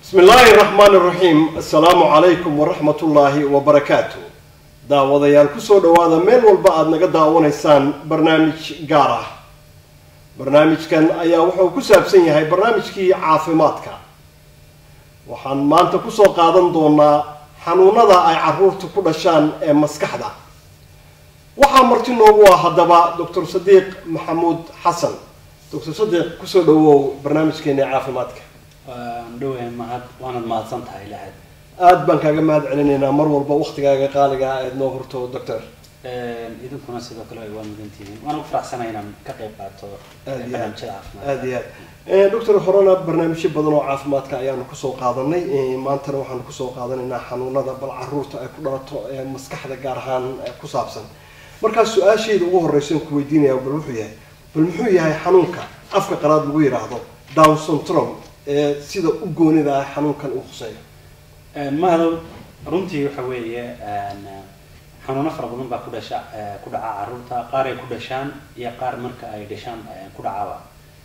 bismi illaahi raxmaani raxiim assalaamu calaykum waraxmat ullaahi wabarakaatu daawadayaal kusoo dhawaada meel walba aada naga daawanaysaan barnaamij gaar ah barnaamijkan ayaa wuxuu ku saabsan yahay barnaamijkii caafimaadka waxaan maanta kusoo qaadan doonaa xanuunada ay caruurta ku dhashaan ee maskaxda waxaa marti noogu ah haddaba doctor sadiiq maxamuud xasan doctor sadiiq kusoo dhawow barnaamijkeena caafimaadka waan dhawahay mahad waanad mahadsan tahay lahayd aada baan kaaga mahad celinaynaa mar walba waktigaaga qaaliga ah eed noo hurto doctor idinkuna sidoo kale waa mudantihiin waan ugu faraxsanay inaan ka qayb qaato Aad iyo aad. barnaamijyada caafimaadka aada iyo aad doctor horena barnaamijyo badan oo caafimaadka ayaanu kusoo qaadanay Eh, maantana waxaanu kusoo qaadanaynaa xanuunada bal caruurta ay ku dhalato ee maskaxda gaar ahaan eh, ku saabsan markaa su-aasheeda ugu horeysan ku weydiinaya bal wuxuu yahay bal muxuu yahay xanuunka afka qalaad lagu yidhaahdo down syndrome ee sida u goonida ah xanuunkan uu khuseeyo mahadow runtii waxa weeye een, xanuuno fara badan baa ku dhasha eh, ku dhaca caruurta qaar ay ku dhashaan iyo qaar marka ay dhashaan eh, ku dhacaba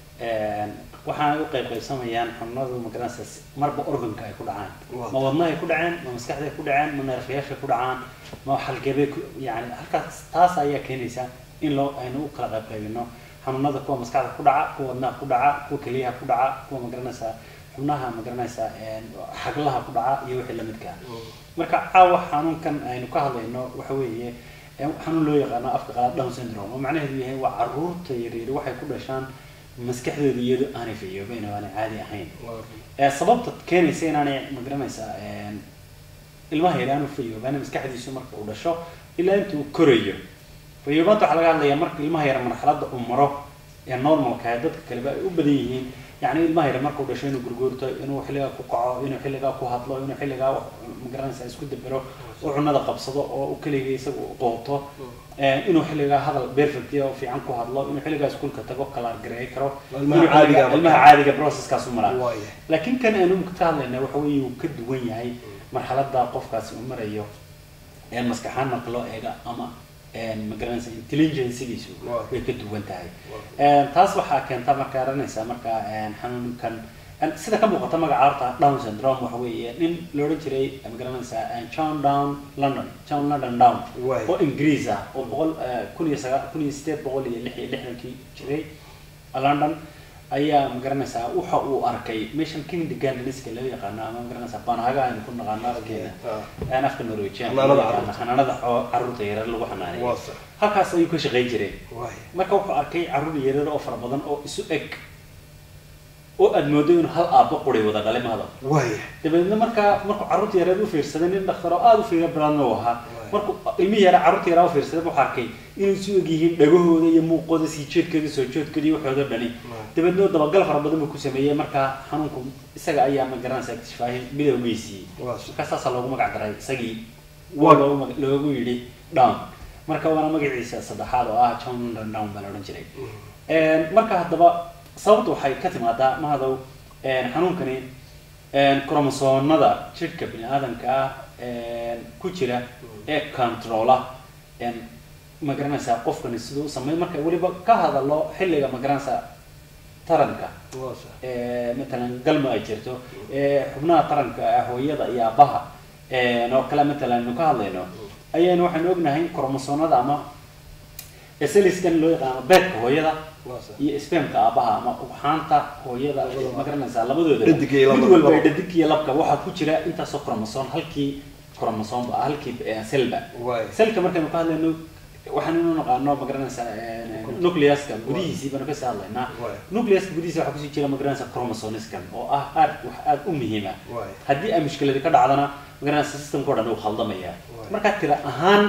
Een, waxaana ay u qayb qaybsamayaan xanuunadu magaranaysa si- marba organka ay ku dhacaan Waa. ma wadnahay ku dhaceen ma maskaxday ku dhaceen ma neerfayaashay ku dhacaan ma xalgebay ku yani halkaas taas ayaa keenaysa in loo aynu u kala qayb qaybino xanuunada kuwa maskaxda ku dhaca kuwa wadnaha ku dhaca kuwa keliyaha ku dhaca kuwa magaranaysa xubnaha magaranaysa een, xaglaha ku dhaca iyo wixii lamidka ah marka caawa xanuunkan aynu ka hadlayno waxa weeye ee xanuun loo yaqaano afka qalaad down syndrome oo macnaheedu yahay waa caruurta yaryar waxay ku dhashaan maskaxdooda iyadoo aanay fayoobeyn oo aanay caadi ahayn ee sababta keenaysa inaanay magaranaysaa een, ilmaha yar aanu fayoobaan maskaxdiisu marka uu dhasho ilaa inta uu korayo fayoobaanta waxaa laga hadlayaa marka ilmaha yar marxaladda uu maro ee normalka ah dadka kaleba ay u badan yihiin yacni ilmaha yar markuu dhasho inuu gurguurto inuu xilligaa ku kaco inuu xilligaa ku hadlo inuu xilligaa wax magaranaysa isku dabero oo cunada qabsado oo u keliga isagu qooto ee, inuu xilligaa hadal perfect oo fiican ku hadlo inuu xilligaa iskuulka tago kala gareey karo Ilmaha inuu caadiga xilligaa- marka. ilmaha caadiga processkaas u maraa waaya laakiin kan aanu ka hadlayna waxa weeye uu ka duwan yahay marxaladda qofkaasi uu marayo ee maskaxaan marka loo eega ama een magaranaysa intelligencegiisu Waa. way ka duwan tahay Een, taas waxaa keenta marka aranaysa marka een, xanuunkan een, sida ka muuqata magaca horta down syndrome waxa weeye nin la odhan jiray magaranaysa een, john down london john london down Waay. oo ingiriis ah oo boqol eh, kun iyo sagaa kun iyo sideed boqol iyo lix iyo lixdankii jiray london ayaa magaranaysaa waxa uu arkay meeshan kindergarteniska loo yaqaano ama magaranaysaa banhaga aynu ku naqaano afkeena Ah. aan afka norwegian Xanaanada carruurta. xanaanada xoo- carruurta yaryar lagu xanaanayo waa sax halkaas ayuu ka shaqayn jiray waaya marka wuxuu arkay carruur yaryar oo fara badan oo isu eg oo aad moodo inuu hal aabbo quray wada dhalay mahada waaya dabeedna markaa markuu carruurta yareed u fiirsaday nin dhakhtar oo aada u fiiro badan uu ahaa markuu ilmihii yara carruurta yaraa u fiirsaday wuxuu arkay inay isu eg yihiin dhagahooda iyo muuqooda sii jeedkooda soo jeedkooda iyo waxooda dhani dabeedna dabagal fara badan buu ku sameeyey markaa xanuunku isaga ayaa ma garanaysa iktifaahin midowgiisii Waa si- markaa saasaa loogu magac daray isagii Waa- waa loogu mag- loogu yidhi down marka waana magaciisa saddexaad oo ah john London down baa la odhan jiray Een, marka haddaba sababta waxay ka timaadaa mahadow een, xanuunkani een, kromosoomada jidhka bini aadamka ah een, ku jira ee controla een, ma garanaysaa qofkani siduu u sameey marka weliba ka hadalo xilliga ma garanaysaa taranka waa sax ee, matalan galma ay jirto ee, xubnaha taranka ah hooyada iyo aabaha een, oo kale matalan aynu ka hadlayno ayaynu waxaynu ognahay kromosoomada ama saliskan loo yaqaano beedka hooyada waa sax iyo spamka aabaha ama ugxaanta hooyada ma garanaysaa labadooda Dhadig iyo mid lab- walba labo. dhadig iyo labka waxaa ku jira intaasoo kromosoom halkii kromosoomba ah halkii eh, selba waaya selka markaynu ka hadlayno waxaanu naqaano ma garanaysaa eh, nucleuska gudihiisii baanu kasii hadlaynaa Waay. nucleuska gudihiisa waxaa kusii jira ma garanaysaa chromosomiskan oo ah aad wax aad u muhiima Waay. haddii ay mushkiladi ka dhacdana ma garanaysaa systemka o dhan uu khaldamaya Waay. markaa tira ahaan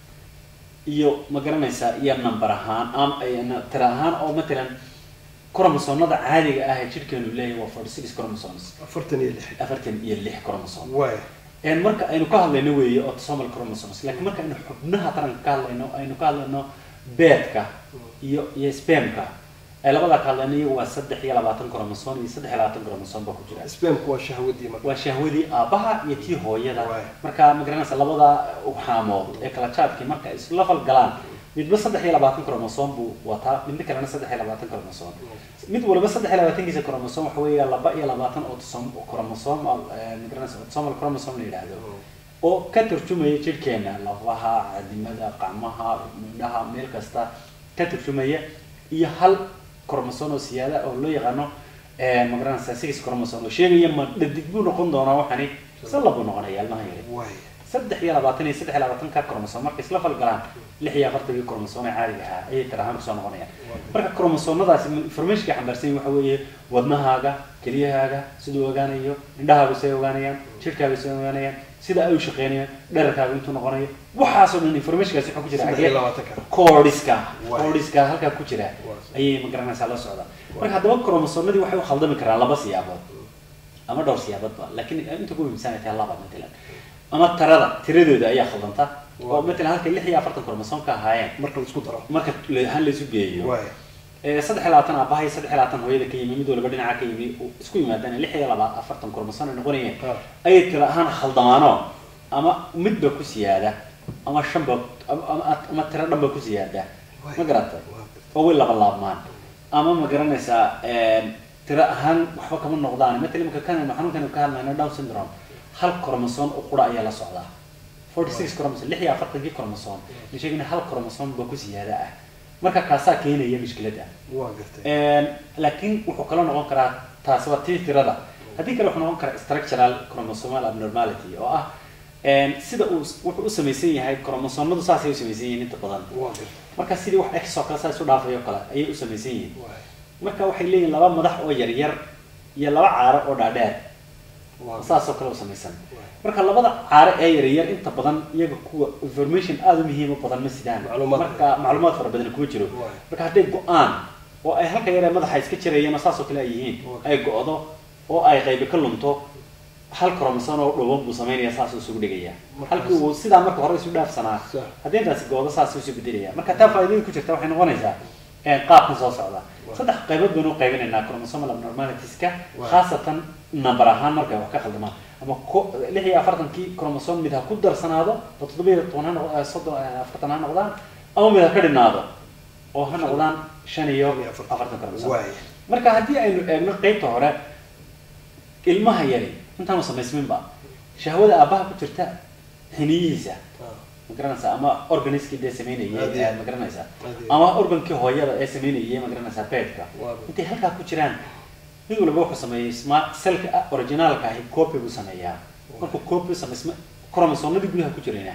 iyo ma garanaysaa iyo number ahaan am ay- na- tira ahaan oo matalan kromosoomada caadiga ah ee jidhkeenu leeyahay waa forty six chromosomes afartan iyo lix afartan iyo lix chromosome waaya een marka aynu ka hadlayno weeye autosomal chromosomes laakiin marka aynu xubnaha taranka ka hadlayno aynu ka hadlayno beedka iyo iyo spamka ee labadaa ka hadlayno iyagu waa saddex iyo labaatan chromosome iyo saddex iyo labaatan chromosome baa ku jira spamku waa shahwadii marka waa shahwadii aabaha iyo tii hooyada Waay. marka ma garanaysa labada ugxaamood ee kala jaadkii marka isla falgalaan midba saddex iyo labaatan chromosom buu wataa midna kalena saddex iyo labaatan chromosom mid walba saddex iyo labaatankiisa chromosom waxa weeya laba iyo labaatan autosom chromosomal magaranaysa autosomal chromosome la yidhaahdo oo ka turjumaya jidhkeena lafaha cadimada qacmaha midhaha meel kasta ka turjumaya iyo hal chromosome oo siyaada oo loo yaqaano magaranaysa six chromosome oo sheegaya ma dhadig buu noqon doonaa waxani se labuu noqonaya ilmaha yari waaya saddex iyo labaatan iyo saddex iyo labaatan ka chromosome markay isla falgalaan lix iyo afartankii chromosome ee caadiga ahaa ayay tir ahaan kusoo noqonayaan marka chromosomadaasi informationka xambaarsan yihin waxa weeye wadnahaaga keliyahaaga siduu ogaanayo indhahaagu say ogaanayaan jidhkaaga say ogaanayaan sida ay u shaqeynayaan dherarkaaga intuu noqonayo waxaasoo dhan informationkaasi waxaa ku jira saddex iyo xagee labaatanka koodhiska Waay. koodhiska halkaa ku jira ayay magaranaysaa la socdaa marka haddaba chromosomadii waxay u khaldami karaan laba siyaabood ama dhowr siyaaboodba laakiin inta ku muhiimsanay tahay laba matalan ama tarada tiradooda ayaa khaldanta oo Waa. matalan halkay lix iyo afartan chromosom ka ahaayeen marka la isku daro marka la- ahaan laysu geeyo waaya ee saddex iyo labaatan aabaha iyo saddex iyo labaatan hooyada ka yimi mid walba dhinaca ka yimi uu isku yimaadaan lix iyo laba afartan chromosom ay noqonayeen Ah. ayay tira ahaan khaldamaano ama midba ku siyaada ama shanba ama, ama, ama tiro dhanba ku siyaada ma garatay Waa oo way laba laabmaan ama ma garanaysaa tiro ahaan waxba kama noqdaan matalan imika kan xanuunkan ka hadlayno down syndrome hal chromosome oo qura ayaa la socdaa forty six chromosome lix iyo afartankii chromosome la sheegina hal chromosome ba ku siyaada ah marka kaasaa keenaya mushkilada waa gartay laakiin wuxuu kala noqon karaa taasi waa tii tirada haddii kale wuxuu noqon karaa structural chromosomal abnormality oo ah sida uu wuxuu u samaysan yahay chromosomadu saasay u samaysan yihiin inta badan waa gartay marka sidii wax x oo kale saa isu dhaafayo kale ayay u samaysan yihiin waaya marka waxay leeyihin laba madax oo yaryar iyo laba caaro oo dhaadheer waa saasoo kale u samaysan marka labada caaro ee yaryar inta badan iyaga kuwa information aada u muhiim u badan ma sidaan Macluumaad. marka macluumaad fara badan kuma jiro Waay. marka hadday go-aan oo ay halka yaree madaxa iska jirayeen oo saasoo kale ay yihiin Waay. ay go-do oo ay qaybi ka lunto hal chromosome oo dhuuban buu samaynaya saasuu isugu dhigaya Markaas- halkii uu sidaa marka hore isu dhaafsanaa Sax. haddii intaasi go-do saasuu isu bedelaya marka taa faa'iidada ku jirta waxay noqonaysaa eh, qaabkan soo socda saddex qaybood baynu u qaybinaynaa chromosomal abnormalitiska Waay. khaasatan number ahaan markay wax ka khaldamaan ama ko- lix iyo afartankii chromosome mid ha ku darsanaado oo toddoba iyo toban ha noq- eh, soddon eh, afartan ha noqdaan ama mid ha ka dhinaado oo ha noqdaan shan iyo Shan iyo afartan. afartan chromosome waaya marka haddii aynu eegno qeybta hore ilmaha yari intaanu samaysminba shahwada aabbaha ku jirta xiniyihiisa Ah, ma garanaysaa ama organiskii dee sameynayay Aad iyo- eh, ma garanaysaa aad iyo- ama organkii hooyada ee sameynayay ma garanaysaa beedka Waa. intay halkaa ku jiraan mid walba wuxuu sameeyey smart cellka ah, originaalka ahi copy buu sameeyaa markuu copy sameysma chromosomadii gudaha ku jirayna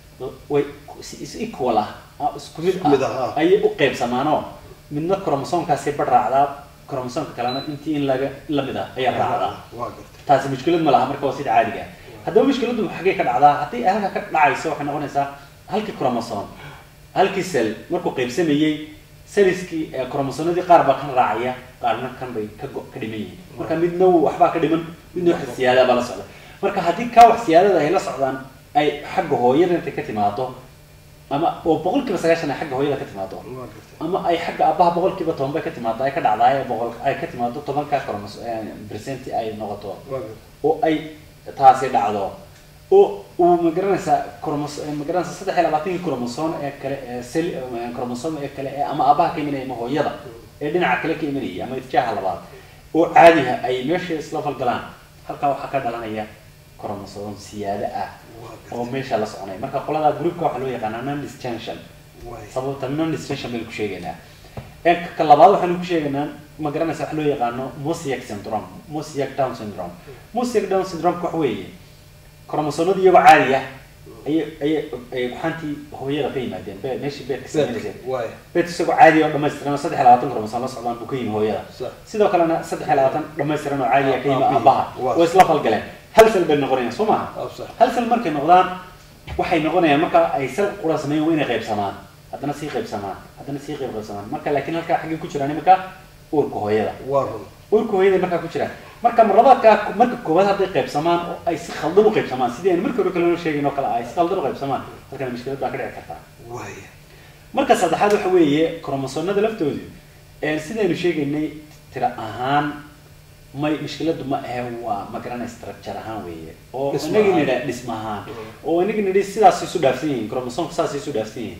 way si is equal ah ah, isku mid Isku mid ah, ah ah. ayay u qaybsamaanoo midna chromosomkaasi badh raacdaa chromosomka kalena intii in laga la mid ah ayaa raacdaa waa gartay taasi mushkilad ma laha marka waa sida caadiga ah haddaba mushkiladdu xaggee ka dhacdaa haddii ay halka ka dhacayso waxay noqonaysaa halkii chromosome halkii cell markuu qaybsamayey selliskii ee chromosomadii qaar baa kan raacaya qaarna kan bay ka go- ka dhiman yihiin marka midna wuu waxbaa ka dhiman midna wax siyaada baa la socda marka haddii kaa wax siyaadada ay la socdaan ay xagga hooyada intay ka timaado ama oo boqol kiiba sagaashan ay xagga hooyada ka timaado waa gartay ama ay xagga aabbaha boqol kiiba toban bay ka timaado ay ka dhacdaay boqol ay ka timaado tobanka chromoso percent ay noqoto waa gartay oo ay taasi dhacdo oo uu magaranaysaa chromos magaranaysaa saddex iyo labaatankii chromosome ee kale ee sel chromosome ee kale ee ama aabbaha ka imanaya ama hooyada ee dhinaca kale ka imanaya ama itjaaha labaad oo caadiha ay meesha isla falgalaan halkaa waxaa ka dhalanaya chromosome siyaada ah waa oo gartay meesha la soconaya marka qolada groupka waxaa loo yaqaanaa non disjunction waaya sababta non distinction baynu ku sheegaynaa ee ka labaad waxaanu ku sheegaynaa ma garanaysa wax loo yaqaano mosaic syndrome mosaic down syndrome mosaic down syndrome wax weeye chromosomadii iyagoo caadi ah ayay ayay ay waxaantii hooyada ka yimaadeen be meeshii beedka sameynaysa waaya beed isagoo caadi oo dhammaystiran oo saddex iyo labaatan chromosome la socdaan buu ka yimi hooyada sax sidoo kalena saddex iyo labaatan dhammaystiran oo caadi ah ka yimi Aabbihii. aabbaha Waa. oo isla falgaleen hal sel bay noqonayaan soo maaha Ah, sax hal sel markay noqdaan waxay noqonayaan marka ay sel qura sameeyaan waa inay qaybsamaan haddana sii qaybsamaan haddana sii qayb qaybsamaan marka laakiin halkaa xaggay ku jiraan iminka uurka hooyada waa run uurka hooyada markaa ku jiraan marka marlabaadkaa marka koowaad hadday qaybsamaan oo ay si khaldan u qaybsamaan sidii aynu markii hore kale noo sheegin oo kale ay si khaldan u qaybsamaan halkana mushkilad baa ka dhici kartaa waaya marka saddexaad waxa weeye chromosomada laftoodu ee sidaynu sheegaynay tira ahaan may mushkiladu ma ahe waa ma garanay structure ahaan weeye oo Dhismo inagii ahaan. nidha dhisma ahaan oo inagii nidhi sidaas isu dhaafsan yihiin chromosomka saas isu dhaafsan yihiin waaya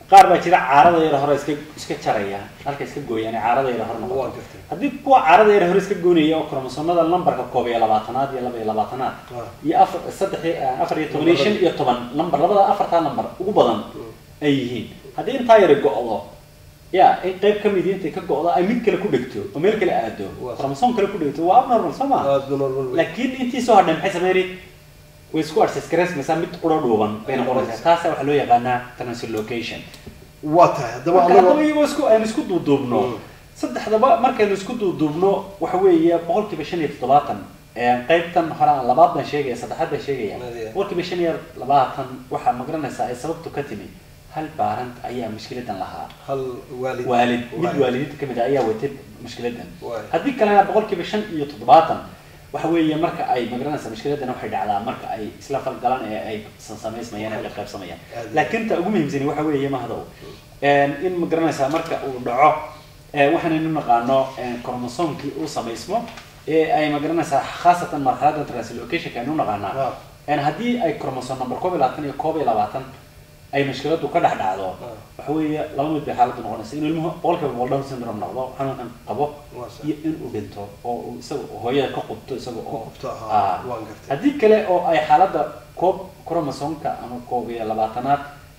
qaar baa jira caarada yara hore iska iska jaraya halka iska gooyaan ee caarada yara hore waa noqoto gartay haddii kuwa caarada yara hore iska goynaya oo kromosomada lambarka koob iyo labaatanaad iyo laba iyo labaatanaad Ah. iyo afar saddex iyo- afar iyo toban iyo shan iyo toban lambar labada afartaa lambar ugu badan ay yihiin haddii intaa yara go-do ya in qayb ka midi intay ka go-do ay mid kale ku dhegto oo meel kale aado Waa. kromosom kale ku dhegto waa abnormal soo ma aad buu normal wey. laakiin intii soo hadhay maxay sameynay way isku arsesgareysmaysaa mid quro dhuuban bay noqonaysaa taasa waxaa loo yaqaanaa translocation waa tahay haddaba marka haddaba anagoo iyagoo isku aynu isku duuduubno Mm. saddexdaba markaynu isku duuduubno waxa weeye boqolkiiba shan iyo toddobaatan ee qaybtan hore aan labaad baan sheegaya saddexaad baan sheegaya Nadiya. boqolkiiba shan iyo labaatan waxaa magaranaysaa ay sababtu ka timi hal baarant ayaa mushkiladan lahaa hal waalid waalid mid waalidiinta kamid ah ayaa watay mushkiladan Waay. haddii kalena boqolkiiba shan iyo toddobaatan waxa weeye marka ay magaranaysa mushkiladan waxay dhacdaa marka ay isla falgalaan ee ay sansamaysmayaan ee qaybsamayaan Aad. laakiin ta ugu muhiimsani waxa weeye mahdow in magaranaysaa marka uu dhaco ee waxaanaynu naqaano kromosomkii uu samaysmo ee ay magaranaysaa khaasatan marxalada translocationka aynu naqaanaa Ah. een haddii ay chromosome number koob iyo labaatan iyo koob iyo labaatan ay mushkiladu ka dhex dhacdo waxa weeye laba mid bay xaaladdu noqonaysa inuu ilmuhu boqolkiiba boqol down syndrome noqdo xanuunkan qabo Waa sax. iyo in uu dhinto oo uu isaga hooyada ka qubto isaga oo qubto, aha, Ah. waan gartay. haddii kale oo ay xaaladda koob chromosomka ama koob iyo labaatanaad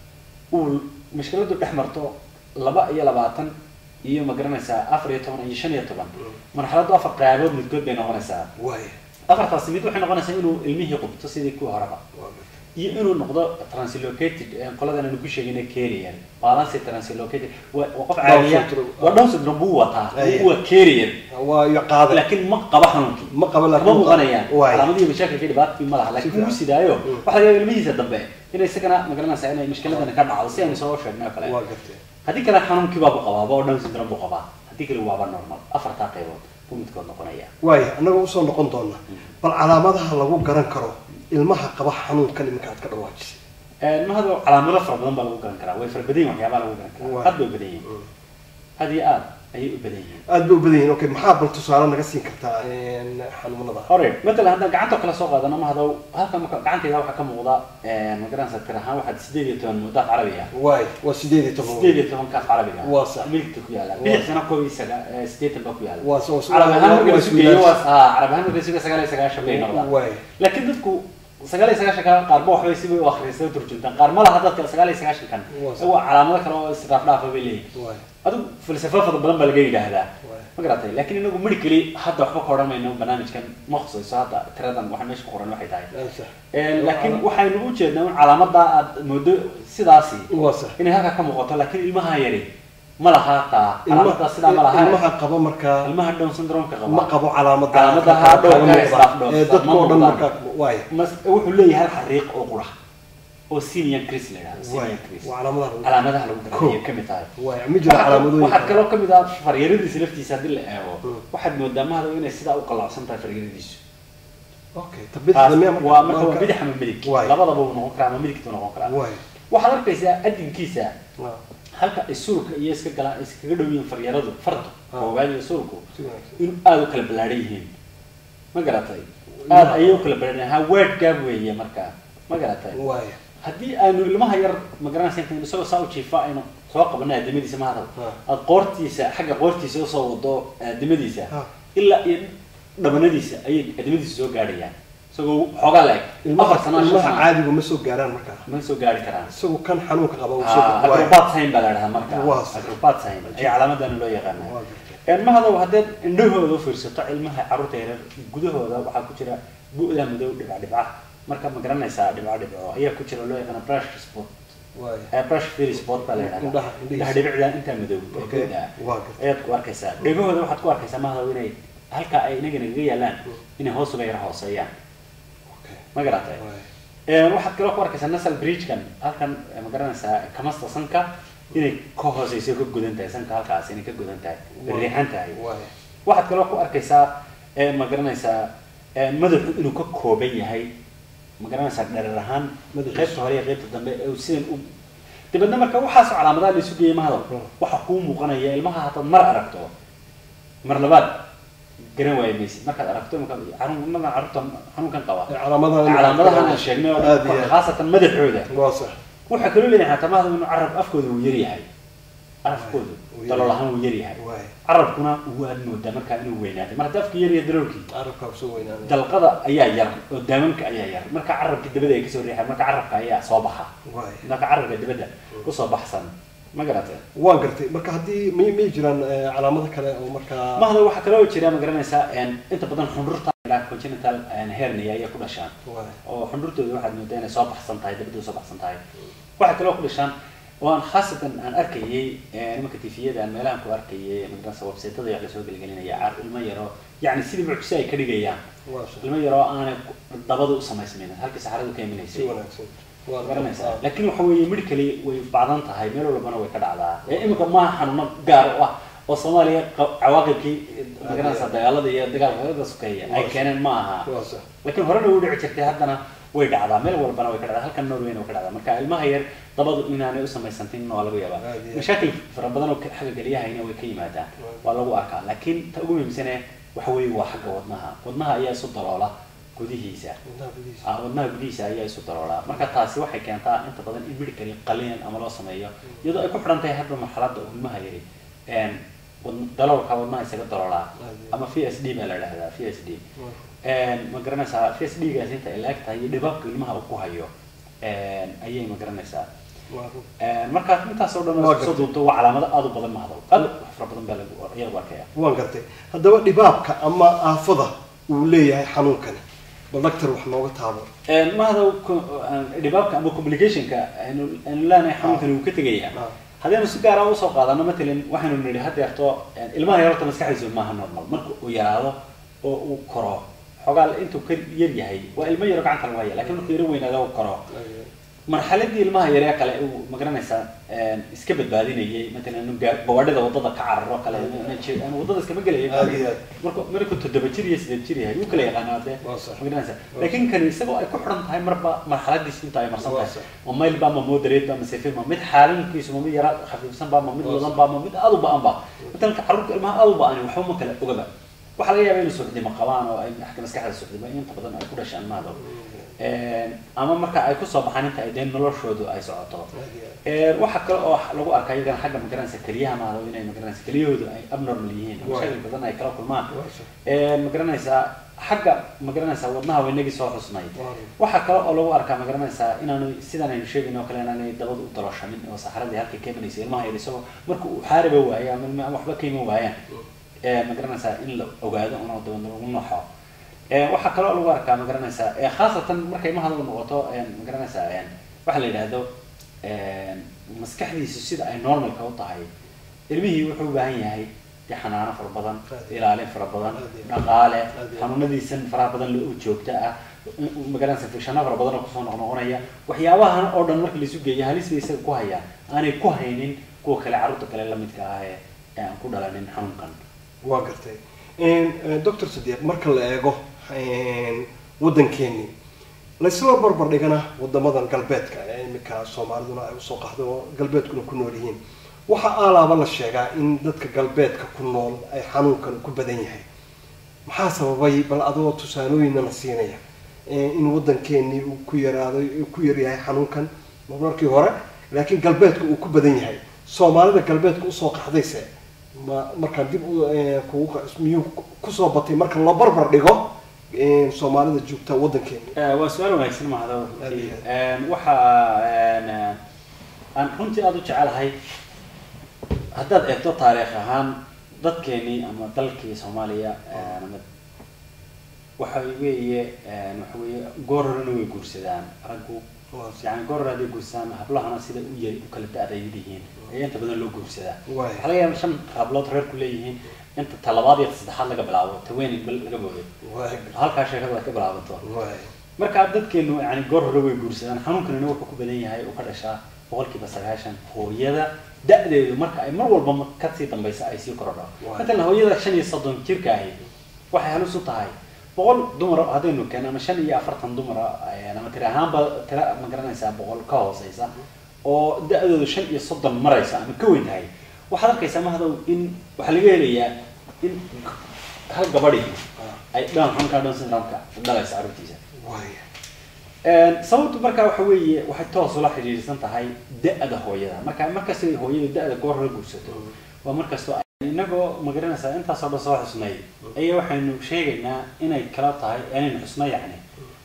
uu mushkiladu dhex marto laba iyo labaatan iyo ma garanaysaa afar iyo toban iyo shan iyo toban marxaladdu afar qaybood midkood bay noqonaysaa waay afartaasi mid waxay noqonaysaa inuu ilmihii qubto sidii kuwii horeba waa gartay iyo inuu noqdo translocated ee qoladan aanu ku sheegina carrier balance translocated waa waa qof Down caadiya syndrome. waa down syndrome buu wataa Aye. waa carrier waa iyo qaaday laakiin ma qaba xanuunkii ma qaba kama laakiin muuqanayaan waay calaamadihii mashaakilkii dhibaatadii ma laha laakiin fiican. wuu sidaayo Mm. waxaa laga yaaba ilmihiisa dambe inay isagana magaranaysaa inay mushkiladani ka dhacdo si aynu soo sheegnay oo kale waa gartay haddii kale xanuunkii baa ku qabaaba oo down syndrome buu qabaa haddii kale waaba normal afartaa qaybood buu midkood noqonaya waay annaga usoo noqon doona bal calaamadaha lagu garan karo ilmaha qaba xanuunkan iminka aad ka dhawaajisay mahado calaamado fara badan baa lagu garan karaa way fara badan yihin waxyaabaa lagu garan Waa. karaa aad bay u badan yihiin aad iyo aad ayay u badan yihiin aad bay u badan yihiin okay maxaa bal tusaale naga siin kartaa een, xanuunada hore matalan haddaan gacanta kala soo qaadano mahado halkan marka gacantayda waxaa ka muuqda magaranaysa tir ahaan waxaad sideed iyo toban muddaaf carabi ah waay waa sideed iyo toban sideed iyo toban kaaf carabiga ah. Waa sax. miligta ku yaala Waa. bidixsana koob iyo saga eh, sideetan baa ku yaala waa soo carab ahaan marka la isu geeyo waa waa ah, carab ahaan marka la isu geeyo sagaal iyo sagaashan bay noqdaan waay laakiin dadku sagaal iyo sagaashan kan qaarba waxbay sibay u akhriyay turjuntaan qaar ma laha dadka sagaal iyo sagaashan kan Waa sax. waa calaamado kale oo israaf dhaafa bay leeyihin waay adigu falsafo fara badan baa laga yidhaahdaa Waay. ma garatay laakiin inagu medically hadda waxba ka odhan mayno barnaamijkan ma khusayso hadda tiradan waxa meesha ku qoran waxay tahay waa sax Een, laakiin waxaynu u jeednaa in calaamada aad moodo sidaasi waa sax inay halka ka muuqato laakiin ilmaha yari ma laha taa calaamada sidaa ma laha ilmaha qaba markaa ilmaha down syndrome-ka ma qaba qabo calaamada Calaamadaha kaaga dhowrka muuqda. israaf dhowr. ee dadka oo dhan Ma markaa waay mas wuxuu leeyahay hal xariiq oo qura oo senior chris la yidhahdo waay senior chris waa calaamadaha lagu- calaamadaha lagu Cool. garanayay ka mid tahay waay ma jira calaamadooyin waxaa kale? kaloo kamid ah faryaradiisa laftiisa haddii la eego Mm. waxaad moodaa mahado inay sidaa u qalacsan tahay faryaradiisu okay Taas tabidixda miya marka waa marka waa marka- bidix ama midig Waay. labadaba uu noqon karaa ama midigtu noqon karaa waay waxaad arkaysaa adinkiisa waa halka ay suulka iyo iska galaan iskaga dhow yihiin faryaradu fardu Ah. koowaad iyo suulku si wanaagsan inuu aada u kala ballaadhan yihiin ma garatay aada ayay u kala ballaadhan ha word gaab weeye marka ma garatay waay haddii aanu ilmaha yar ma garanaysa inta isagoo saa u jiifa aynu soo qabanay aadamadiisa mahadal Ah. aad qoortiisa xagga qoortiisa usoo wado aadamadiisa Ah. ilaa iyo dhabanadiisa ayay aadamadiisa soo gaadhayaan isagoo xoogaa la eg ilmaha afar sano shan ilmaha sano caadigu ma soo gaaraan markaa ma soo gaari karaan isagu kan xanuunka qaba uu soo Ah, waay acrobat sign baa la dhahaa marka Waa sax. acrobat sign ayaa calaamadana loo yaqaana Waa gartay. ilmahadow haddaad indhahooda u fiirsato ilmaha carruurta yaryar gudahooda waxaa ku jira bu'da madow dhibca dhibca marka ma garanaysaa dhibca dhibco ayaa ku jira loo yaqaana brush spot waay Eh, brush fairy spot baa la yidhahdaa Indhaha- indhihiisa. indhaha dhibicda intaa madow ee Okay. guud ah Waa gartay. ayaad ku arkaysaa dhegahooda waxaad ku arkaysaa mahadow inay halka ay inaga nagaga yaalaan inay hoos uga yara hooseeyaan okay ma garatay waay Ee, waxaad kaloo ku arkaysaa nasal bridgekan halkan eh, ma garanaysaa kamasta sanka inay ka hooseyso ka godan tahay sanka halkaas inay ka godan tahay Waa. riixan tahay waay waxaad kaloo ku arkaysaa ee, ma garanaysaa ee, madaxu inuu ka kooban yahay ma garanaysaa dherer ahaan Madaxiisa. qaybta hore iyo qaybta dambe ee uu sidan u dibadna marka waxaas calaamadaha la isu geeyay mahado Mm. waxa kuu muuqanaya ilmaha hataad mar aragto mar labaad garan waayo maysid markaad aragto markaad xanuun markaan carruurta xanuunkan qaba calaamadaha calaamadahan aan sheegnay oo aad iyo dhan aad. khaasatan madaxooda waa sax waxaa kaloo leeyahay xataa mahadab inuu carab afkooda uu yaryahay carabkooda Uu dalool yaryahay. ahaan uu yaryahay waay carabkuna waad moodaa markaa inuu weynaaday mar haddii afka yaryahay daloolkii carabkaa kusoo weynaanaya dalqada ayaa yar oo daamanka ayaa yar marka carabka dabada ay kasoo riixaan marka carabka ayaa soo baxa waay marka carabka dabada usoo baxsan ma garatay waan gartay marka haddii may may jiraan eh, calaamado kale oo markaa mahda waxaa kaloo jira ma garanaysaa een, inta badan xundhurta ilaa congenital een, hernia ayay ku dhashaan waay oo xundhurtooda waxaad moodaa inay soo baxsan tahay dabadooda soo baxsan tahay waxaa kaloo ku dhashaan oo aan khaasatan aan arkayay ee, nimanka tifiyada aan meelahan ku arkayay magaranaysa websaytada yaa lasoo gelgelinaya car ilmo yaro yacni sidii mucjise ay ka dhigayaan waa sha- ilmo yaroo aanay ku- dabada u samaysmaynin halkii saxaradu ka si iminaysay wanaagsan waa garanaysaa laakiin waxa weeye medically way bacdan tahay meel walbana way ka dhacdaa ee iminka maaha xanuuno gaar u ah oo soomaaliya qa- cawaaqibkii magaranaysaa dagaalada iyo dagaalka kaga sokeeya ay keeneen ma aha waa sax laakiin horena u dhici jirtay haddana way dhacdaa meel walbana way ka dhacdaa halkan norwayna way ka dhacdaa marka ilmaha yar dabadu inaanay u samaysantin waa laga yaabaa Aad iyo aad. mashaakil fara badan oo ka- xagga gelyahayna way ka yimaadaan waa lagu arkaa laakiin ta ugu muhiimsane waxa weeye waa xagga wadnaha wadnaha ayaa isu daloola gudihiisa wadnaha gudihiisa ah, wadnaha gudihiisa ayaa isu daroolaa marka taasi waxay keentaa inta badan in medically qaliin ama loo sameeyo iyadoo ay ku xidhan tahay hadda marxaladda uu ilmaha yari een, wad- daloolka wadnaha isaga daroolaa ama v s d baa la dhahdaa v s d Waa- ma garanaysaa v s d gaas inta ay laag tahay iyo dhibaabka ilmaha uu ku hayo een, ayay ma garanaysaa waa run. Een, marka intaas oo dhan Waa oo soo gartay. duubto waa calaamado aad u badan mahdo aad u fara badan baa lagu ayaa lagu arkaya waan gartay haddaba dhibaabka ama aafada uu leeyahay xanuunkani bal doctor wax nooga taabo Een, mahada ku- aan- dhibaabka ama complicationka aynu aynu leenahay xanuunkani wuu ka tegayaa Ah. haddaynu si gaar ah usoo qaadano matalan waxaynu nidhi haddeerto een, ilmaha yararta maskaxdiisu maaha normal marka uu yaraado oo uu koro xogaa intuu ka yar yahay waa ilmo yaro gacanta lagu haya lakiin markuu yaro weynaado uu koro marxaladii ilmaha yaree kale uu magaranaysaa een, iska badbaadinayay matalan inuu gaa- gawaadhida wadada ka cararo kale inuu je- inuu wadada iskama gelaya Aad iyo aad. marka markuu toddoba jir iyo sideed jir yahay wuu kala yaqaanaa dee Waa sax. magaranaysaa laakiin kan isagoo ay ku xidhan tahay marba marxaladiisi inta ay marsan Waa tahay sax. ma mayl ba ma moderate ba ma safe ma mid xaalinkiisu ma mid yara khafiifsan ba ma mid Waa wadan sax. ba ma mid aad u ba'an ba matalan carruurta ilmaha aad u ba'ani waxba ma kala ogaba waxaa laga yaabaa inay suuxdimo qabaan oo ay xagga maskaxda suuxdimo inta badan ay ku dhashaan maado ama marka ay kusoo baxaan inta ay dee noloshoodu ay socoto Ee, waxaa kale oo lagu arkaa iyagana xagga magaranaysa keliyaha maado inay magaranaysa keliyahoodu ay abnormal yihiin Waa. mashakil badan ay kala kulmaan Waa sax. Ee, magaranaysaa xagga magaranaysaa wadnaha waynagii soo xusnay Waa. waxaa kale oo lagu arkaa magaranaysaa inaanu sidan aynu sheegayno oo kale inaanay dabada u daloshamin oo saxaradii halkay ka imanaysa ilmaha yar isagoo marka uu xaariba waayo ama ilma- ama waxba ka iman waayaan ee magaranaysaa in la ogaado una dabadna lagu noxo Ee, waxaa kaloo lagu arkaa magaranaysaa ee, khaasatan markay ilmaha u noqoto ee, magaranaysaa ee, waxa la yidhaahdo ee, maskaxdiisu sida ay normalka u tahay ilmihii wuxuu u baahan yahay dee xanaano fara badan ilaalin fara badan dhaqaale xanuunadiisan faraha badan loo joogta ah magaranaysa fikshano fara badan oo kusoo noqnoqonaya waxyaabahan oo dhan marka laisu geeyo halis bay isaga ku hayaan aanay ku haynin kuwa kale carruurta kale lamidka ah ee ee aan ku dhalanin xanuunkan waa gartay doctor sadiiq marka la eego waddankeeni laysla barbar dhigana wadamadan galbeedka ee iminka soomaaliduna ay usoo qaxdo oo galbeedkuna ku nool yihiin waxaa aalaaba la sheegaa in dadka galbeedka ku nool ay xanuunkan ku badan yahay maxaa sababay bal adoo tusaalooyina la siinaya in waddankeenii uu ku yaraado ku yaryahay xanuunkan markii hore laakiin galbeedka uu ku badan yahay soomaalida galbeedka usoo qaxdayse ma markaan dib u kugu miyuu kusoo batay marka la barbar dhigo soomaalida joogta waddankeena waa su-aal wanaagsan mahado Aad iyo waxa aan runtii aada u jecelahay haddaad eegto taariikh ahaan dadkeenii ama dalkii soomaaliya ama waxa weeye waxa weeye goorarana way guursadaan raggu yani gorar hadday guursadaan hablahana sida u yari u kala da-da ay yihiin ayaa inta badan loo guursadaa Waay. waxaa laga yaaba shan hablood reerku leeyihiin inta talabaad iyo saddexaad laga bilaabo taweenin bal laga booday halkaa sheekada ay ka bilaabato marka dadkeenu yani goor hore way guursadaan xanuunkanina wuxuu ku badan yahay uu ka dhashaa boqolkiiba sagaashan hooyada da-deedu marka ay mar walba ma- kasii dambaysa ay sii korodho Waay. matalan hooyada shan iyo soddon jirka ahi waxay halis u tahay boqol dumar haddaynu keeno ama shan iyo afartan dumara ama tira ahaanba tira ma garanaysaa boqol ka hooseysa oo da-doodu shan iyo soddon maraysa ama ka weyn tahay waxaad arkaysaa mahdow in waxaa laga helayaa in hal gabadhi ay dhan xunka dhan syndromeka dhalaysa carruurtiisa sababtu markaa waxa weeye waxay toos ula xidhiidhsan tahay da-da hooyada marka markastay hooyada da-da goor hore guursato waa markastoo inagoo magaranaysaa intaasoo dhan soo xusnay ayaa waxaynu sheegaynaa inay kala tahay inaynu xusno yacni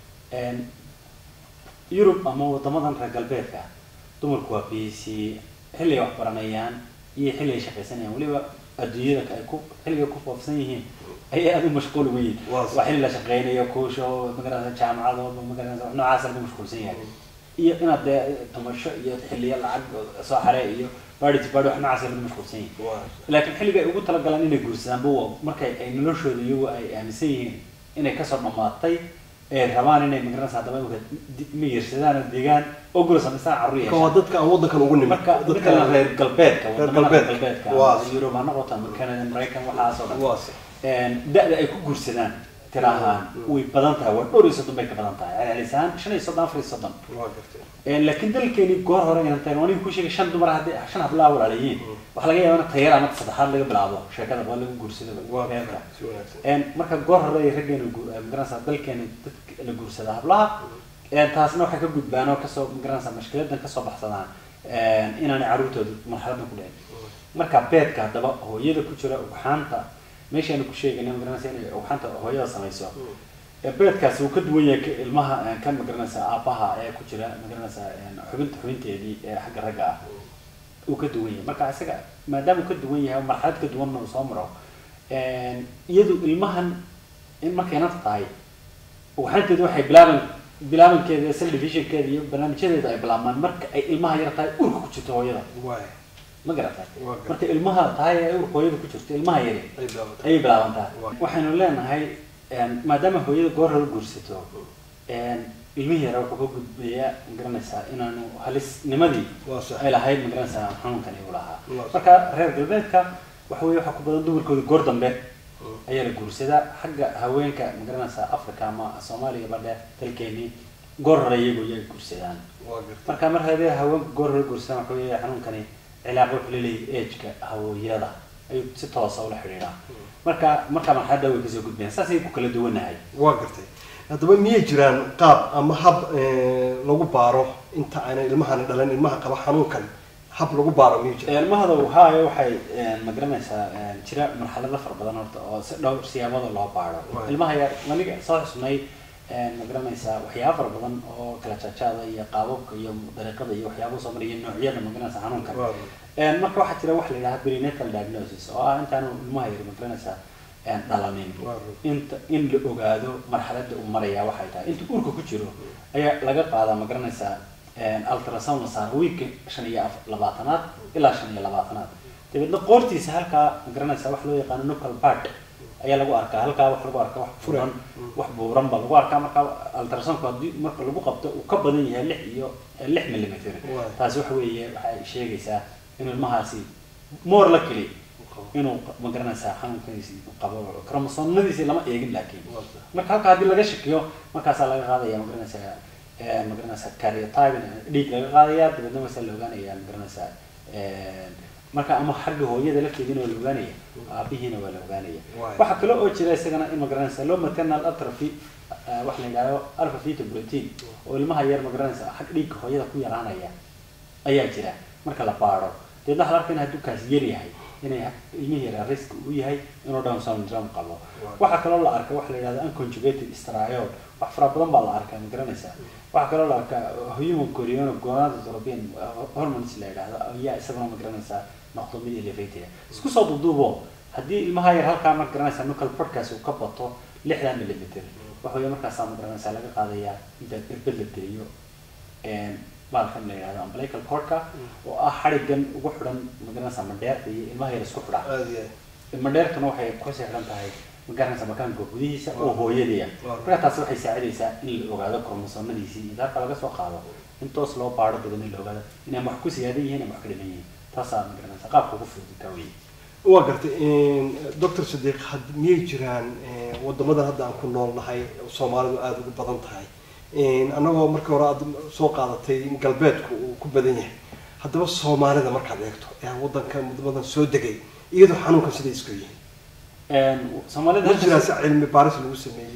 yurub ama wadamadan reer galbeedka dumarku waa busy xilli ay wax baranayaan iyo xilli ay shaqaysanayaan weliba adduunyada ay ku xilliga ku foofsan yihiin ayay aada u mashquul uga yihin waa xilli la shaqeynayo kuusho magaranaysa jaamacado magaranaysa wax noocaas lagu mashquulsan yahay iyo inaad dee tumasho iyo xilliyo lacag soo xare iyo baadhiti baadhi wax noocaas lagu mashquulsan yahay laakiin xilliga ay ugu talagalaan inay guursadaan buwa markay ay noloshooda iyagu ay aaminsan yihiin inay kasoo dhamaatay ee rabaan inay magaranaysa haddaba imika miyirsadaan oo degaan oo gura samaystaan carruur yeeshaan waa dadka aan waddankan ugu nimid marka dadka reer galbeedka reer wadamada reer galbeedka. galbeedka Waa. ama yurub ha noqoto ama canada maraykan waxaasoo dhan waase da-da ay ku guursadaan tira ahaan way badan tahay waa dhowr iyo soddon bay ka badan tahay celcelisaan shan iyo soddon afar iyo soddon waa gartay laakiin dalkeeni goor hore inaan tahay aniga ku sheegay shan dumar haddii shan hablaa walaalayiin waxaa laga yaabaa in tayar ama saddexaad laga bilaabo sheekada waa lagu guursado waa reerka gartay si wanaagsan Een, marka goor hore ay raggeena gu- eh, magaranaysaa dalkeena dadka la guursada hablaha een, taasna waxay ka gudbaan oo kasoo magaranaysaa mashkiladan kasoo baxsadaan een, inaanay carruurtooda marxaladan ku dhicin marka beedka haddaba hooyada ku jira ugxaanta meeshaanu ku sheegayna magaranaysa inay ugxaanta hooyada samayso ee beedkaasi uu ka duwan yahay ka- ilmaha eh, kan magaranaysaa aabbaha ee ku jira magaranaysaa een, xubinta xubinteedii ee xagga ragga ah uu ka duwan yahay marka isaga maadaama uu ka duwan yahay oo marxalad ka duwanna uu soo maro een, iyadu ilmahan in markay nafta tahay waxaanteedu waxay bilaaban bilaabankeeda cell divisionkeeda iyo barnaamijyadeeda ay bilaabmaan marka ay ilmaha yar tahay urka ku jirto hooyada waay ma garatay Waa garan. marka ilmaha tahay ee urka hooyada ku jirto ilmaha yari ay bilaabatay ayay bilaabantaa Waa. waxaynu leenahay een, maadaama hooyada goor hore guursato een, ilmihii yara wuxuu ka gudbayaa magaranaysaa inaanu halisnimadii waa sax ay lahayd magaranaysaa xanuunkan igu lahaa Waa. marka reer galbeedka waxa weeye waxaa ku badan dumarkooda goor dambe ayaa la guursadaa xagga haweenka magaranaysaa africa ama soomaaliya badhe dalkeenii goor hore iyagu iyaga guursadaan waa gartay marka mar haddii haweenka goor hore guursadaan waxa weeye xanuunkani cilaaqo wuxuu leeyahay ageka hawooyada ayuu si toosa ula xidhiidhaa marka marka marxaladda way kasoo gudbayaan saasay ku kala duwanahay waa gartay haddaba miyay jiraan qaab ama hab eh, lagu baaro inta aanay ilmahani dhalan ilmaha qaba xanuunkan hab lagu baaro miyuu jira ilmahada haayo waxay ma garanaysaa jira marxalado fara badan horta oo si dhowr siyaabada loo baaro Right. ilmaha yar aniga soo xusnay ma garanaysaa waxyaaba fara badan oo kala jaajaada iyo qaababka iyo dariiqada iyo waxyaaba soo maraya noocyada ma garanaysaa xanuunkan Waa. Een, marka waxaa jira wax la yidhaha perinatal diagnosis oo ah intaanu ilmaha yar ma garanaysaa een, dhalanin Waa. inta in la ogaado marxaladda uu maraya waxay tahay inta urka ku jiro ayaa laga qaadaa ma garanaysaa een, ultrasound la saaro wiilka shan iyo af- labaatanaad ilaa shan iyo labaatanaad dabeedna qoortiisa halkaa ma garanaysaa wax loo yaqaano nucal part ayaa lagu arkaa halkaa wax lagu arkaa wax furan wax buuran ba lagu arkaa marka ultrasoundku haddii marka lagu qabto uu ka badan yahay lix iyo eh, lix millimeter Waay. taasi waxa weeye waxay sheegaysaa inuu ilmahaasi moor la keli inuu ma garanaysaa xanuunkiisi qabo kromosoomadiisi lama eegin laakiin Waa. marka halka haddii laga shakiyo markaasaa laga qaadaya ma garanaysaa eh, ma garanaysaa karyotypin dhiig laga qaadaya dabeedna markaasaa la ogaanaya ma garanaysaa eh, marka ama xagga hooyada lafteediina waa la ogaanaya aabihiina waa la ogaanaya Waay. waxaa kale oo jira isagana in ma garanaysaa low maternal atrophy eh, wax la yidhahdo alpha feta protein oo ilmaha yar ma garanaysaa xag dhiigga hooyada ku yaraanaya ayaa jira marka la baaro deedna waxaa la arkaa in hadduu kaas yar yahay inay ilmihii yaraa risk u yahay inuu down syndrome qabo waxaa kaloo la arka waxa la yidhahda unconjugated striol wax fara badan baa la arkaa ma garanaysaa waxaa kaloo la arkaa human chorion gonadotropin hormones la yidhahdo ayaa isaguna ma garanaysaa noqdo mid elevated isku soo duuduubo haddii ilmaha yar halkaa ma garanaysaa nucal podcast uu ka bato lixdan millimeter waxa weeye markaasaa ma garanaysaa laga qaadayaa inta irbad la geliyo een, baalkan la yidhahdo umbilical cordka oo ah xadhigan ugu xidhan magaranaysaa mandheerta iyo ilmaha yar isku xidha aad iyo aad mandheertuna waxay kusii xidhan tahay magaranaysaa makaanka gudihiisa oo hooyadaya Waaw. marka taasi waxay saacidaysaa in la ogaado kromosoomadiisii iyo halka laga soo qaado in toos loo baaro daban in la ogaado inay wax ku siyaadan yihiin ama wax ka dhiman yihiin taasaa magaranaysaa qaabka ugu fudud kaa weye waa gartay doctor sadiiq had miyay jiraan eh, wadamadan hadda aan ku nool nahay oo soomaalidu aada ugu badan tahay annagoo marka hore aad soo qaadatay in galbeedku uu ku badan yahay haddaba soomaalida markaad eegto ee wadanka wadamadan soo degay iyadoo xanuunkan siday isku yihiin Een, soomaalida ma jiraan si cilmi baaris lagu sameeyey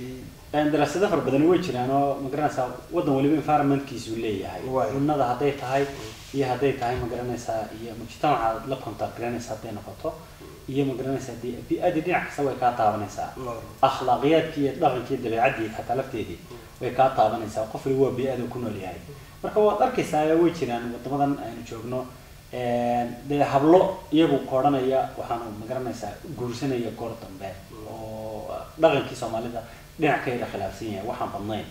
daraasado fara badani way jiraan oo magaranaysaa waddan waliba environmentkiisu leeyahay Waay. cunnada hadday tahay iyo hadday tahay magaranaysaa iyo mujtamaca la contact garanaysa hadday noqoto iyo magaranaysaa dee bi-adii dhinac kasta way kaa taabanaysaa akhlaaqiyaadkii iyo dhaqankii dabeecaddii xataa lafteedii way kaa taabanaysaa qof waliba waa bi-ada ku nool yahay marka waad arkaysaa way jiraan wadamadan aynu joogno dee hablo iyagu koodhanaya waxaanu magaranaysaa guursanaya goor dambe oo dhaqankii soomaalida dhinac ka yara khilaafsan yahay waxaan badnayn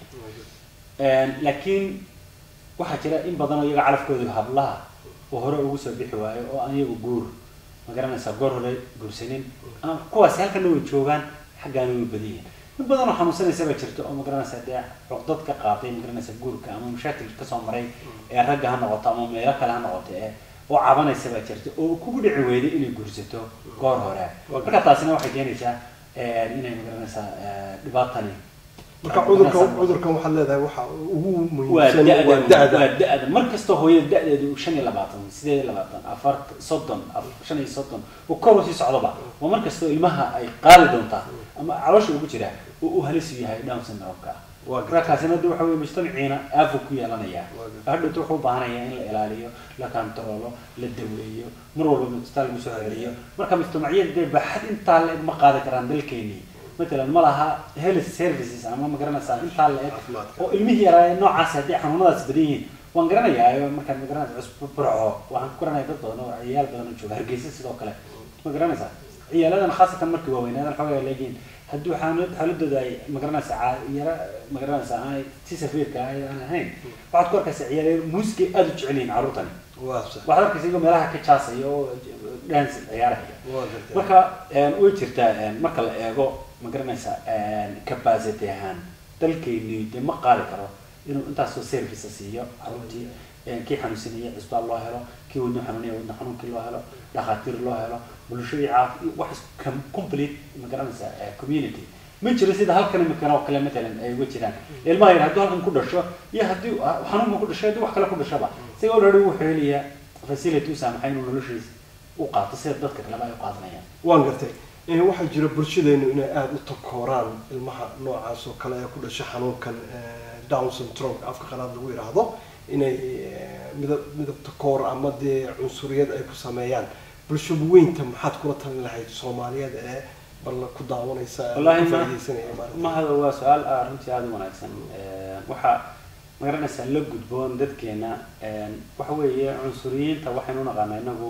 laakiin waxaa jira in badan oo iyaga calafkoodu hablaha oo hore ugu soo bixi waayo oo aan iyagu guur magaranaysaa goor hore guursanin ama kuwaasi halkana way joogaan xaggaana way badan yihiin in badan oo xanuunsanaysa baa jirto oo magaranaysaa dee cuqdad ka qaaday magaranaysaa guurka ama mashaakil kasoo maray ee ragga ha noqoto ama meelo kale ha noqoto ee oo cabanaysa baa jirta oo kugu dhici weyday inay guursato goor hore marka taasina waxay keenaysaa inay magaranaysaa dhibaatani marka cudurkan cudurkan waxaad leedahay waxa ugu waa muhiimsan da-da waa da-da waa da-da mar kastoo hooyada da-deedu shan iyo labaatan sideed iyo labaatan afar soddon af- shan iyo soddon uu kor usii socdoba waa mar kastoo ilmaha ay qaali doontaa ama caloosha ugu jira uu u halis u yahay down syndrome-ka Waa gartay. markaasina de waxa weye mujtamaciina aafu ku yeelanaya Waa gartay. hadhowta wuxuu u baahanaya in la ilaaliyo la kantaroolo la daweeyo mar walba isbitaal lagu soo celiyo marka mujtamacyada dee baaxad intaa la-eg ma qaadi karaan dalkeenii matalan ma laha health services ama ma garanaysaa intaa la-eg Caafimaadka. oo ilmihii yaraa noocaas haddii xanuunadaas badan yihiin waan garanayaa markaan ma garanaysa cusbo burco waxaan ku garanaya dad badan oo ciyaal badan oo jooga hargeysa sidoo kale ma garanaysaa ciyaaladan khaasatan markii waaweynaadan xoogaa leegiin haddii xaalad xaaladooda ay ma garanaysaa caa- yara ma garanaysaa aanay si safiirka ah aan ahayn waxaad ku arkaysaa ciyaal muusikay aada u jecel yihiin carruurtani waa sax waxaad arkaysa iyagoo meelaha ka jaasaya oo dance ciyaaraya waa gartay marka een, way jirtaa een, marka la eego ma garanaysaa capacity ahaan dalkayni dee ma qaadi karo inuu intaasoo service siiyo carruurtii een, kii xanuunsanaya cisbaal loo helo kii wadno xanuunaya wadno xanuunkii loo helo dhakhaatiir loo helo bulshadii caafi wax is- com- complete ma garanaysaa eh, community ma jiro sida halkan imikan oo kale matalan ay uga jiraan ilmaha yar hadduu halkan ku dhasho iyo haddii xanuunkan ku dhasho haddii wax kale ku dhashaba isaga already wuxuu helayaa facility u saamaxay inuu noloshiisa u qaato sida dadka kaleba ay u qaadanayaan waan gartay Eh, waxaa jira bulshadeenu inay aada u takooraan ilmaha noocaas oo kale ee ku dhasha xanuunkan eh, down syndrome afka qalaad lagu yidhaahdo inay eh, midab midab takoor ama dee cunsuriyad ay ku sameeyaan bulsho weynta maxaad kula talin lahayd soomaaliyeed ee bal ku daawanaysa ee Wallaahi ku ma- faa'iidaysanaya maaragtay mahada waa su-aal ah runtii aada u wanaagsan waxaa magaranaysaa la gudboon dadkeena waxa weeye cunsuriyiinta waxaynu u naqaanaa inagu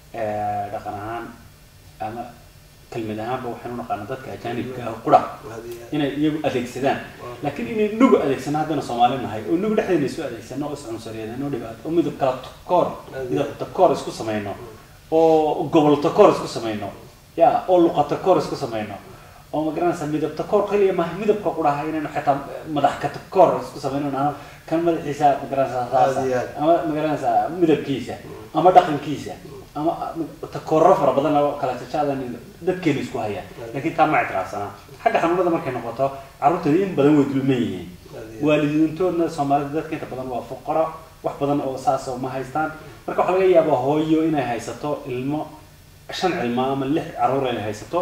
eh, dhaqan ahaan ama kelmad ahaanba waxaynu u naqaanaa dadka ajaanibka ah qura Hadiya- inay iyagu adeegsadaan laakiin inay nugu adeegsano haddana soomaali nahay oo nugu dhexdeena isu adeegsano oo iscunsuriyadeen oo dhibaato oo midab kala takoor midab takoor isku samayno oo gobol takoor isku samayno ya oo luqa takoor isku samayno oo ma garanaysa midab takoor kaliya maaha midabka quraha inaynu xitaa madax ka takoor isku samayno ama kan madaxiisa ma garanaysaa saasa Aad iyo aad. ama ma garanaysaa midabkiisa ama dhaqankiisa ama takoorro fara badan oo kala jajaadan dadkeena isku haya laakiin taa ma ictiraafsanaa xagga xanuunada markay noqoto carruurtooda in badan way dulman yihiin waalidiintoodna soomaalida dadka inta badan waa fuqaro wax badan oo saas oo ma haystaan marka waxaa laga yaabaa hooyo inay haysato ilmo shan cilmo ama lix carruur ay haysato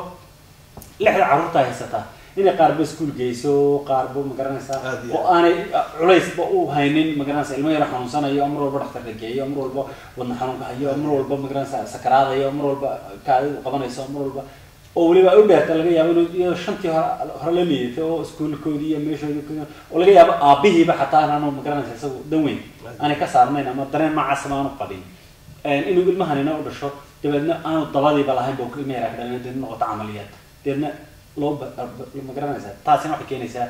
lixda carruurta haysataa inay qaarba iskuul geyso qaarba ma garanaysaa Aad iyo oo aanay culaysba u haynin ma garanaysaa ilmo yaro xanuunsanayo oo mar walba dhakhtarka geeyo oo mar walba wadna xanuunka hayo oo mar walba ma garanaysaa sakaraadayo oo mar walba kaadidu qabanayso oo mar walba oo weliba ay u dheerta laga yaabo inuu iyadoo shantii hore hore la liidatay oo iskuulkoodii iyo meeshoodii ku- oo laga yaabo aabihiiba xataa inaanu ma garanaysaa isagu dan weyn aanay ka saarnayn ama dareen noocaasaba aanu qabin inuu ilmahanina u dhasho dabeedna aanu dabadiiba lahayn buu ilma yaraa ka dhalin deedna noqoto camaliyaad deedna loo ba- ba- ma garanaysaa taasina waxay keenaysaa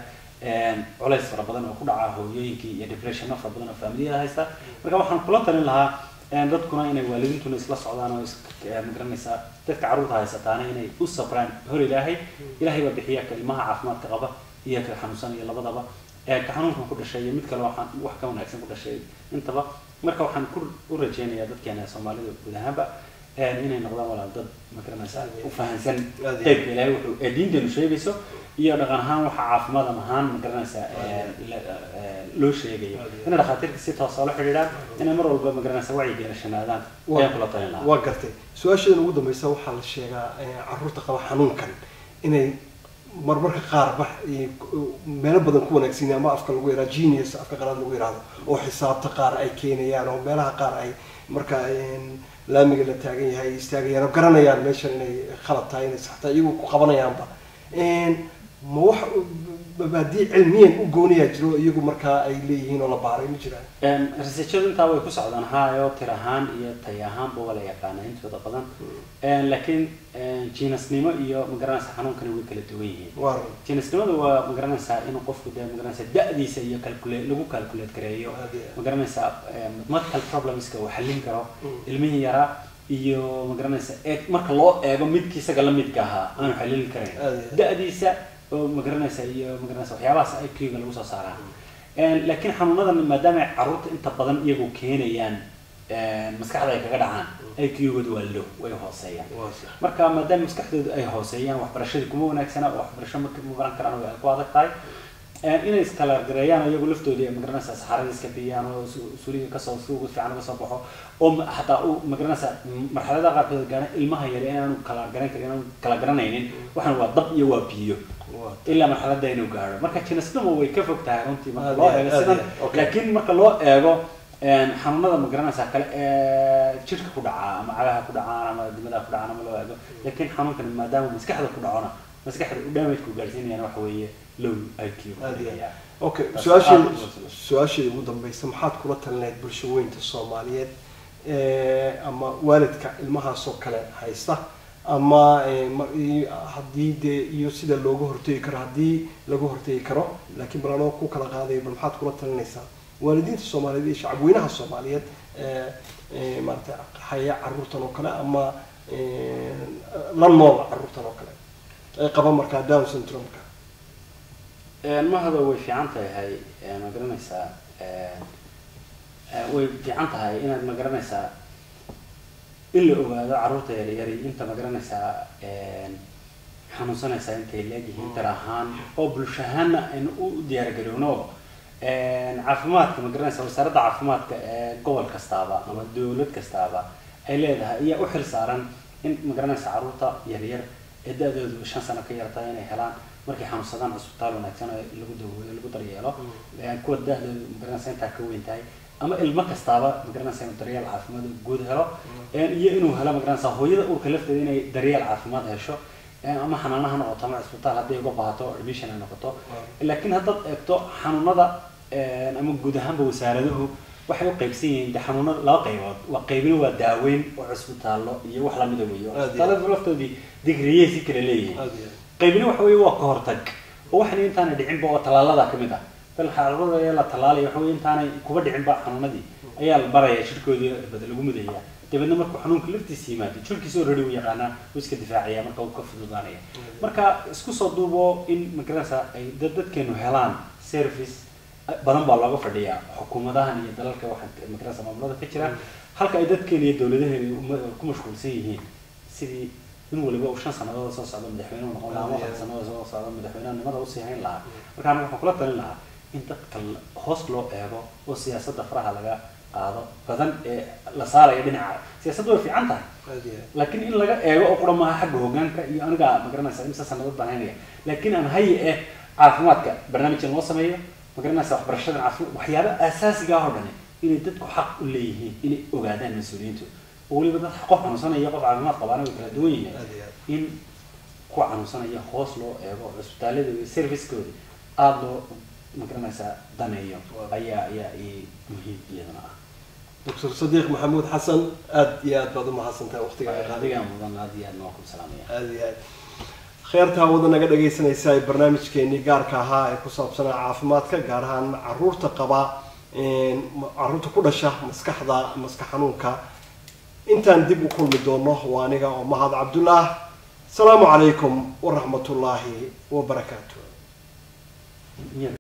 culays fara badan oo ku dhaca hooyooyinkii iyo depressiono fara badan oo familiyada haysta marka waxaan kula talin lahaa een, dadkuna inay waalidiintuna isla socdaan oo is- eh, ma garanaysaa dadka carruurta haysataana inay u sabraan hor ilaahay ilaahay baa bixiya ka ilmaha caafimaadka qaba iyo ka xanuunsanaya labadaba ee ka xanuunkan ku dhashay iyo mid kale waxaan wax ka wanaagsan ku dhashay intaba marka waxaan ku u rajeynayaa dadkeena soomaalida guud ahaanba een, inay noqdaan walaal dad ma garanaysaa u fahansan Aad iyo qaybka ilaahay wuxuu ee diinteenu sheegayso iyo dhaqan ahaan waxa caafimaad ahaan ma garanaysaa ee, la- ee, loo sheegayo Aad iyo inay dhakhaatiirta si toosa la xidhiidhaan inay mar walba ma garanaysaa wacyigelishanaadaan Waa- ayaan kula talin lahaa waa gartay su-aashadan ugu dambeysa waxaa la sheegaa eh, carruurta qaba xanuunkan inay marmarka qaar ba eh, ku- meelo badan ku wanaagsan yahay ama afka lagu yihahdo genius afka qalaad lagu yihahdo oo xisaabta qaar ay keenayaan oo meelaha qaar ay marka een, laamiga la taagan yahay ay istaagayaan oo garanayaan meeshan inay khalad tahay inay sax tahay iyagu ku qabanayaanba Een, ma wax mabaadii cilmiyan u gooniyaa jiro iyagu markaa ay leeyihiin oo la baaray ma jiraan researchadu intaa way ku socdaan hayo tir ahaan iyo tay ahaanba waa la yaqaana intooda badan Een, laakiin een, jiinasnimo iyo magaranaysa xanuunkani way kala duwan yihiin waa jinisnimadu waa magaranaysaa inuu qofku dee magaranaysaa da-diisa iyo calculate lagu calculate gareeyo Aad iyo aad. magaranaysaa em, mathematical problemska uu xallin karo Mm. ilmihii yaraa iyo magaranaysaa ee marka loo eego midkii isaga la midka ahaa aanu xallin karayn Aad iyo aad. da-diisa oo magaranaysaa iyo magaranaysa waxyaabahaas IQ-ga lagu soo saaraa Een, laakiin xanuunadan maadaama ay carruurta inta badan iyagu keenayaan een, maskaxda ay kaga dhacaan IQ-gooda waa low way hooseeyaan waa sax marka maadaama maskaxdooda ay hooseeyaan waxbarashadii kuma wanaagsana oo waxbarasho marka ma baran karaan way ku adag tahay Een, inay iskala gareeyaan iyagu laftoodii magaranaysa saxarada iska biyaan oo su- suuliga kasoo suuga fiican uga soo baxo oo ma- xataa uu magaranaysa marxaladaha qaarkood gaana ilmaha yare inaanu kala garan karin inaanu kala garanaynin waxaan waa dab iyo waa biyo waa ilaa marxaladda inuu gaaro marka jinisnimo way ka fog tahay runtii marka Aad loo iyo eego aad, sidan aad iyo aad, okay. laakiin marka loo eego een, xanuunada ma garanaysaa kale ee jirka ku dhacaa ama cagaha ku dhacaan ama dimadaha ku dhacaan ama loo eego laakiin xanuunkan maadaama maskaxda ku dhacona maskaxda u damage ku gaarsiinayana waxa weeye low IQ Aad iyo aad. ayaa. okay Taas su-aasheeda aad u wanaagsan. su-aasheeda ugu dambeysa maxaad kula talinayd bulsho weynta soomaaliyeed eh, ama waalidka ilmahaas oo kale haysta ama eh, ma- i- haddii dee iyo sida looga hortegi karo haddii laga hortegi karo laakiin bal anoo ku kala qaadayo bal maxaad kula talinaysaa waalidiinta soomaaliyeed iyo shacabweynaha soomaaliyeed eh, eh, maarata haya caruurtan oo kale ama eh, la nool caruurtan oo kale ay qaba markaa down syndrome-ka Een, mahada way fiican tahay een, ma garanaysaa een, een, way fiican tahay inaad ma garanaysaa in la ogaado carruurta yaryari inta ma garanaysaa een, xanuunsanaysaa intay leegyihiin dar ahaan oo bulsho ahaanna aynu u diyaargarowno Een, caafimaadka ma garanaysaa wasaaradda caafimaadka ee gobol kastaaba ama dowlad kastaaba ay leedahay ayaa u xil saaran in ma garanaysaa carruurta yaryar ee da-doodu shan sano ka yartahay inay helaan markay xanuunsadaan cisbitaal wanaagsan oo lagu daweeyo lagu daryeelo Een, kuwa da-doodu ma garanaysaa intaa ka weyn tahay ama ilmo kastaaba ma garanaysaa inuu daryeel caafimaad oo guud helo Een, iyo inuu helo ma garanaysaa hooyada uurka lafteeda inay daryeel caafimaad hesho Een, ama xanaano ha noqoto ama cisbitaal hadday uga baahato admission ay noqoto laakiin haddaad eegto xanuunada een, ama guud ahaanba wasaaraduhu waxay u qaybsan yihiin de xanuunada laba qaybood waa qaybina waa daaweyn oo cisbitaallo iyo wax lamida weeyo Aad iyo aad. cisbitaalladu laftoodii digriyey si kala leeyihiin aad iyo aad. qaybina waxa weeye waa ka hortag oo waxan intaanay dhicinba oo tallaalada ka mid ah bal xaruurada ayaa la tallaalaya waxa weye intaanay kuba dhicinba xanuunadii ayaa la baraya jirkoodii bada lagu mudaya dabeedna markuu xanuunka laftiisa yimaado jirkiisa already uu yaqaanaa wuu iska difaacaya marka uu ka fududaanaya marka isku soo duubo in magaranaysa ay dad dadkeenu helaan service badan baa looga fadhiyaa xukuumadahan iyo dalalka waxaa magaranaysa maamulada ka jira halka ay dadkeena iyo dowladaheena uma- ku mashquulsan yihiin sidii in waliba uu shan sannadood soo socdo madaxweynuhu noqon lahaa ama afar sannadood soo socdo madaxweynenimada usii hayn lahaa marka aniga waxaan kula talin lahaa in dadka la- hoos loo eego oo siyaasadda faraha laga qaado badan ee la saaraya dhinaca siyaasaddu way fiican tahay aad iyo aad. laakiin in laga eego oo qura maaha xagga hoggaanka iyo aniga magaranaysa imse sannadood baan haynaya laakiin aan haye eh caafimaadka barnaamijkan loo sameeyo magaranaysa waxbarashada caafimaad waxyaaba aasaasiga ah oo dhani inay dadku xaq u leeyihiin inay ogaadaan mas-uuliyiintu oo weliba dad qof xanuunsanaya qof caafimaad qabaana way kala duwan yihiin aad iyo aad. in kuwa xanuunsanaya hoos loo eego cisbitaalada iyo servicekooda aada loo magaranaysaa daneeyo ayaa ayaa i muhiim iyadana ah doctor sadiiq maxamuud xasan aad iyo aad baad umahadsantahay waqtiga ay qaadeen adigaa mudan aad iyo aad noo ku salaamaya aad iyo aad kheertaa wada naga dhagaysanaysa ee barnaamijkeenii gaarka ahaa ee ku saabsanaa caafimaadka gaar ahaan caruurta qaba een, ma- caruurta ku dhasha maskaxda maskax xanuunka intaan dib u kulmi doono waa aniga oo mahad cabdullah asalaamu calaykum waraxmatullaahi wabarakaatu